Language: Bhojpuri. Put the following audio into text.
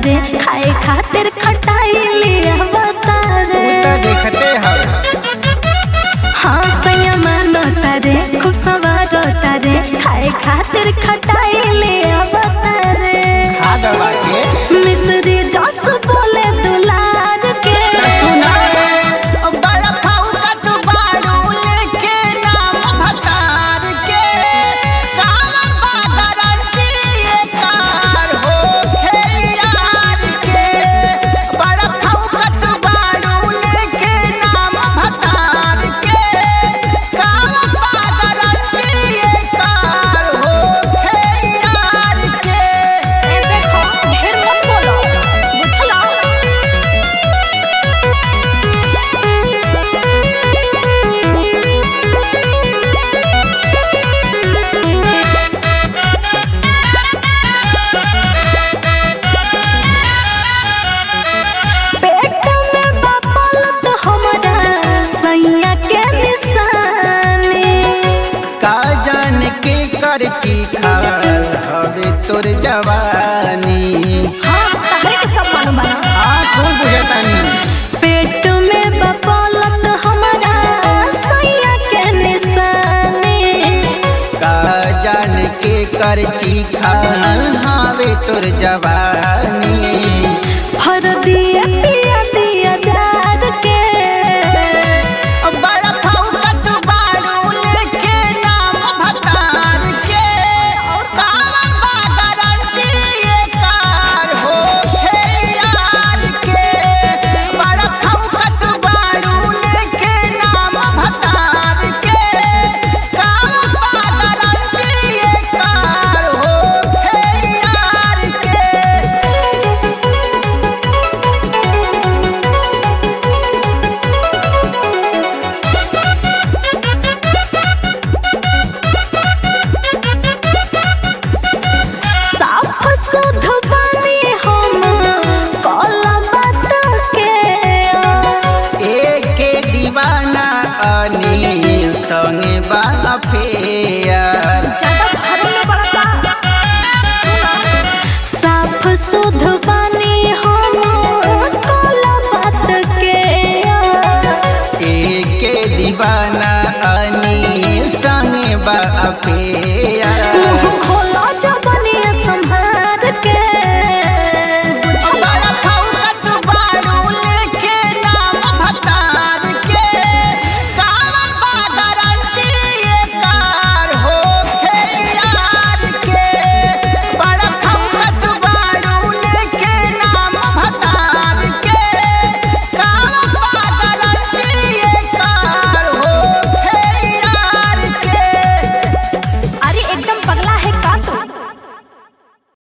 रे खाए खातिर खटाई ले आवता रे उ त देखते हव हाँ सैया मानता रे खूब सवारता रे खाए खातिर खटाई ले आवता रे खा दवा के मिसरी जस बोले दुलार के सुना बड़ा फाउका तू बाड़ू लेके नाम भतार के कावन बादरन की कार हो खेयार के बड़ा फाउका तू बाड़ू लेके नाम भतार के कावन बादरन की कार हो खेयार के ए देखो ढेर मत बोलो बुझला पेट में बपल तो हमरा सैया के निशानी का जान के करची खाल हवे तोर जवानी हाँ तहरे के सब मालूम बना हाँ खूब बुझतानी पेट में बपल तो हमरा सैया के निशानी का जान के करची खाल हवे तोर जवानी हर दिया दिया दिया जार के बड़ा फाउका तू बाड़ू लेके नाम भतार के कावन बादरन की कार हो खेयार के बड़ा फाउका तू बाड़ू लेके नाम भतार के कावन बादरन की कार हो खेयार के साफ सुध बनी हम कला बात के एके दीवाना अनिल संगे बाफेया